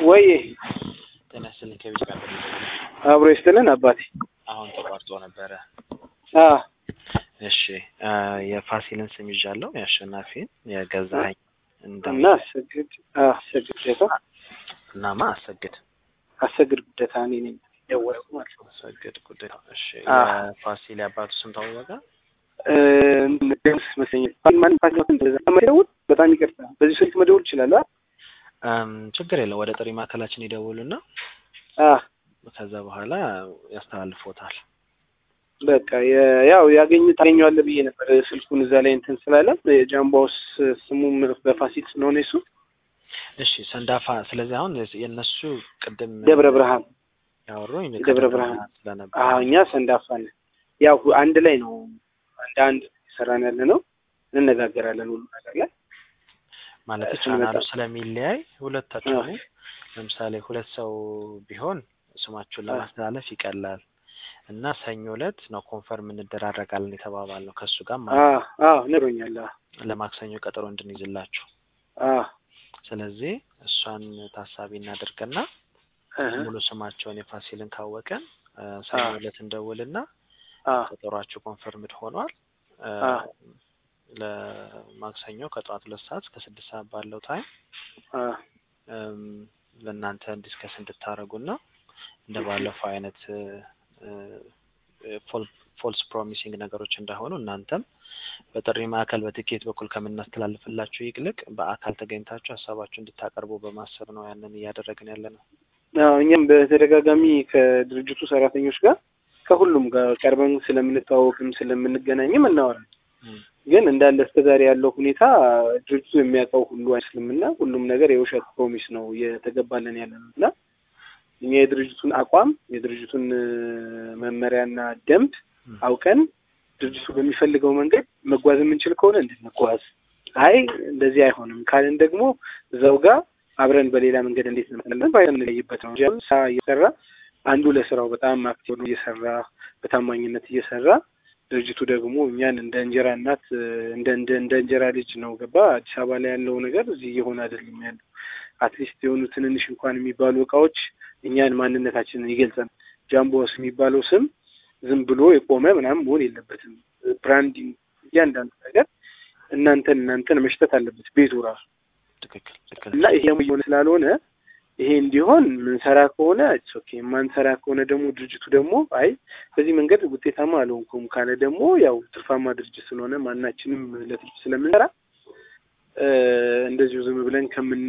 ወይ ጤና ይስጥልኝ ከቤት ጋር አብሮ ይስጥልን አባቴ። አሁን ተቋርጦ ነበረ። አ እሺ አ የፋሲልን ስም ይዣለሁ፣ የአሸናፊን የገዛኸኝ እና እንደ አሰግድ አ አሰግድ ጉደታ እናማ አሰግድ አሰግድ ጉደታ እኔ ነኝ ደወልኩ ማለት ነው። አሰግድ ጉዳይ እሺ አ የፋሲል የአባቱ ስም ታወቀ? እ ደምስ መሰለኝ ማን ፋሲል እንደዛ መደውል በጣም ይቅርታ። በዚህ ስልክ መደውል ይችላል? አ እም ችግር የለው ወደ ጥሪ ማዕከላችን ይደውሉና አ ከዛ በኋላ ያስተላልፎታል። በቃ የ- ያው ያገኝ ታገኘዋለህ ብዬ ነበር ስልኩን እዛ ላይ እንትን ስላለ የጃምባውስ ስሙም በፋሲል ስለሆነ እሱ እሺ ሰንዳፋ። ስለዚህ አሁን የእነሱ ቅድም ደብረ ብርሃን ያወሩኝ ደብረ ብርሃን ስለነበር አዎ እኛ ሰንዳፋ ነን። ያው አንድ ላይ ነው አንድ አንድ ሰራን ያለ ነው እንነጋገራለን ሁሉ ነገር ላይ ማለት እሱን ቻናሉ መጣ- ስለሚለያይ ሁለታችሁ አዎ። ለምሳሌ ሁለት ሰው ቢሆን ስማችሁን አዎ። ለማስተላለፍ ይቀላል እና ሰኞ ዕለት ነው ኮንፈርም እንደራረጋለን የተባባልነው ከእሱ ጋር አ ማለት ነው አዎ ነግሮኛል። አ ለማክሰኞ ቀጠሮ እንድንይዝላችሁ። አ ስለዚህ እሷን ታሳቢ እናድርግና እህ ሙሉ ስማቸውን የፋሲልን ካወቀን እ ሰኞ አዎ። ዕለት እንደውልና አ ቀጠሯችሁ ኮንፈርምድ ሆኗል እ አ ለማክሰኞ ከጠዋት ሁለት ሰዓት እስከ ስድስት ሰዓት ባለው ታይም አ እም ለእናንተ ዲስከስ እንድታደርጉና እንደ ባለፈው አይነት ፎልስ ፕሮሚሲንግ ነገሮች እንዳይሆኑ እናንተም በጥሪ ማዕከል በትኬት በኩል ከምናስተላልፍላችሁ ይልቅ በአካል ተገኝታችሁ ሀሳባችሁ እንድታቀርቡ በማሰብ ነው ያንን እያደረግን ያለ ነው። አዎ እኛም በተደጋጋሚ ከድርጅቱ ሰራተኞች ጋር ከሁሉም ጋር ቀርበን ስለምንተዋወቅም ስለምንገናኝም እናወራለን። እም ግን እንዳለ እስከዛሬ ያለው ሁኔታ ድርጅቱ የሚያውቀው ሁሉ አይመስልምና ሁሉም ነገር የውሸት ፕሮሚስ ነው እየተገባለን ያለ ነው እና እኛ የድርጅቱን አቋም የድርጅቱን እ፣ መመሪያና ደንብ እም አውቀን ድርጅቱ በሚፈልገው መንገድ መጓዝ የምንችል ከሆነ እንድንጓዝ፣ አይ እንደዚህ አይሆንም ካልን ደግሞ እዛው ጋር አብረን በሌላ መንገድ እንዴት እንመጣለን ባይ የምንለይበት ነው እንጂ አሁን ስራ እየሰራ አንዱ ለስራው በጣም አክቲቭ ሆኖ እየሰራ በታማኝነት እየሰራ ድርጅቱ ደግሞ እኛን እንደ እንጀራ እናት እ፣ እንደ እንደ እንደ እንጀራ ልጅ ነው ገባ አዲስ አበባ ላይ ያለው ነገር እዚህ እየሆነ አይደለም ያለው። አትሊስት የሆኑ ትንንሽ እንኳን የሚባሉ እቃዎች እኛን ማንነታችንን ይገልጸን። ጃምቦስ የሚባለው ስም ዝም ብሎ የቆመ ምናምን መሆን የለበትም። ብራንዲንግ እያንዳንዱ ነገር እናንተን እናንተን መሽተት አለበት ቤቱ ራሱ ትክክል ትክክል እና ይሄ ደግሞ እየሆነ ስላልሆነ ይሄ እንዲሆን ምንሰራ ከሆነ ኢትስ ኦኬ፣ ማንሰራ ከሆነ ደግሞ ድርጅቱ ደግሞ አይ በዚህ መንገድ ውጤታማ አልሆንኩም ካለ ደግሞ ያው ትርፋማ ድርጅት ስለሆነ ማናችንም ለትርፍ ስለምንሰራ እ፣ እንደዚሁ ዝም ብለን ከምን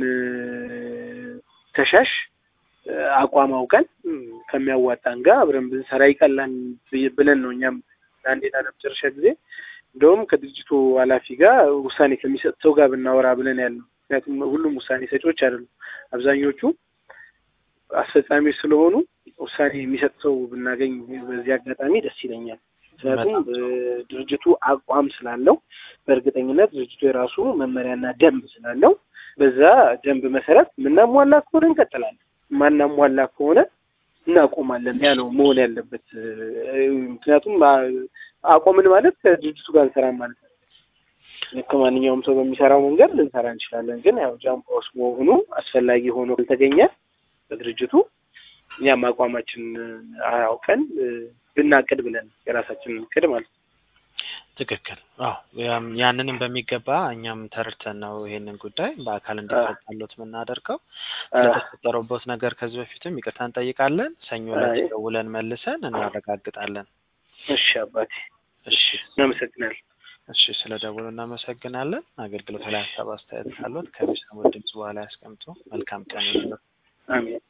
ተሻሽ እ፣ አቋም አውቀን እም፣ ከሚያዋጣን ጋር አብረን ብንሰራ ይቀላል ብዬ- ብለን ነው እኛም ለአንዴና ለመጨረሻ ጊዜ እንደውም ከድርጅቱ ኃላፊ ጋር ውሳኔ ከሚሰጥ ሰው ጋር ብናወራ ብለን ያለው። ምክንያቱም ሁሉም ውሳኔ ሰጪዎች አይደሉም። አብዛኞቹ አስፈጻሚዎች ስለሆኑ ውሳኔ የሚሰጥ ሰው ብናገኝ በዚህ አጋጣሚ ደስ ይለኛል። ምክንያቱም በጣም ጥሩ። እ፣ ድርጅቱ አቋም ስላለው በእርግጠኝነት ድርጅቱ የራሱ መመሪያና ደንብ ስላለው በዛ ደንብ መሰረት የምናሟላ ከሆነ እንቀጥላለን፣ ማናሟላ ከሆነ እናቆማለን። ያ ነው መሆን ያለበት። እ፣ ምክንያቱም አ- አቆምን ማለት ከድርጅቱ ጋር እንሰራም ማለት ነው። ልክ ማንኛውም ሰው በሚሰራው መንገድ ልንሰራ እንችላለን። ግን ያው ጃምፓውስ መሆኑ አስፈላጊ ሆኖ ካልተገኘ በድርጅቱ እኛም አቋማችን አያውቀን ብናቅድ ብለን የራሳችንን እቅድ ማለት ነው። ትክክል። አዎ ያም- ያንንም በሚገባ እኛም ተረድተን ነው ይሄንን ጉዳይ በአካል እንዲፈታሎት የምናደርገው። ስለተፈጠረበት ነገር ከዚህ በፊትም ይቅርታ እንጠይቃለን። ሰኞ ዕለት አይ። ደውለን መልሰን እናረጋግጣለን። እሺ አባቴ፣ እሺ እናመሰግናለን። እሺ፣ ስለ ደውሉ እናመሰግናለን። አገልግሎት ላይ ሀሳብ አስተያየት ካሉት ከሚሰሙ ድምጽ በኋላ ያስቀምጡ። መልካም ቀን ይሁንልዎት። አሜን።